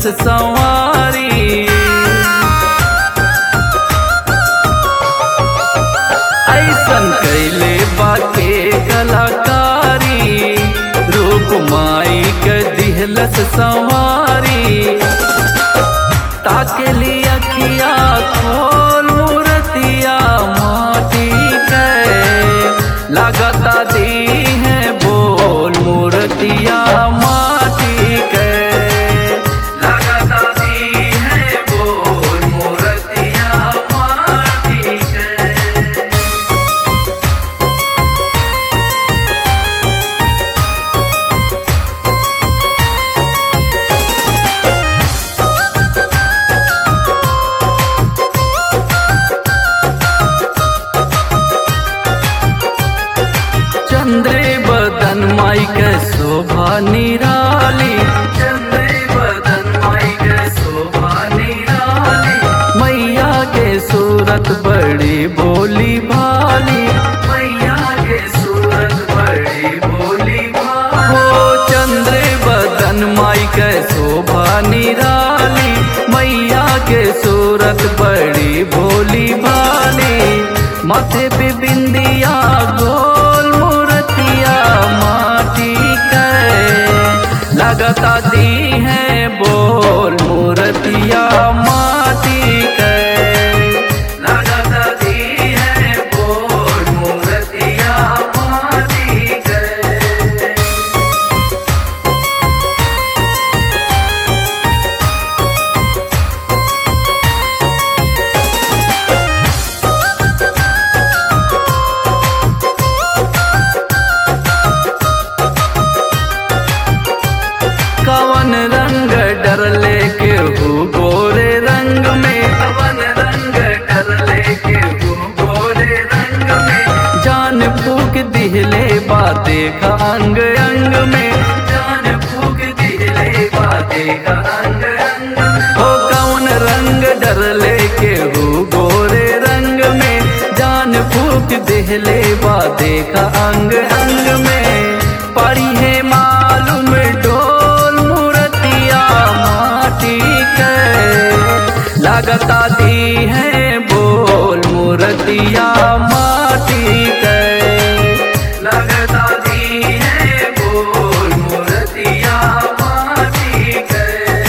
दिहलस संवारी ऐसन कैले बाके कलाकारी रूप माई के दिहलस संवारी ताके लिए अखिया खोल मूर्तिया माटी के लगता दी है बोल मूर्तिया माटी के लगता दी है बोल मूर्तिया माटी के चंद्रे बदन माई के शोभा निराली चंद्रे बदन माई के शोभा निराली मैया के सूरत बड़ी बोली भाली मैया के सूरत बड़ी बोली भाली हो चंद्रे बदन माई के शोभा निराली मैया के सूरत बड़ी भोली भाली माथे पे बिंदिया गोल मूर्तिया माटी के लगता दी है बोल मूर्तिया माटी के लगता दी है बोल मूर्तिया माटी के कवन रंग डर लेके हु गोरे रंग में कवन रंग डर लेके हु गोरे रंग में जान फूक दिहले बाते का अंग अंग में जान फूक दिहले बाते का अंग अंग हो कवन रंग डर लेके हु गोरे रंग में जान फूक दिहले बाते का अंग अंग में पड़ी है मालूम डोल मूर्तिया माटी के लगता दी है बोल मूर्तिया माटी के लगता दी है बोल मूर्तिया माटी के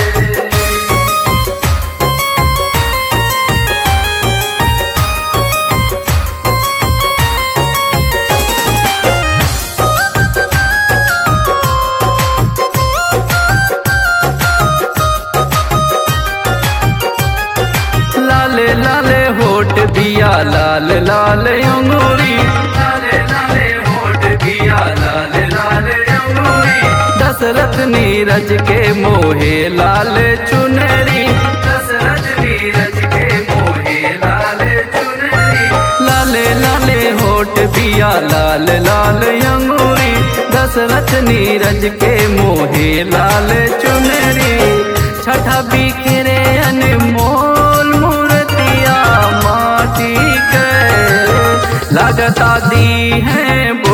लाले लाले होठ बिया लाल लाल अंगूरी लाले लाले होठ बिया लाल लाल अंगूरी दशरथ नीरज के मोहे लाल चुनरी दशरथ नीरज के मोहे लाल चुनरी लाले लाले होठ बिया लाल लाल अंगूरी दशरथ नीरज के मोहे लाल चुनरी छठा बिखरे अनमोल मूर्तिया माटी के लगता दी है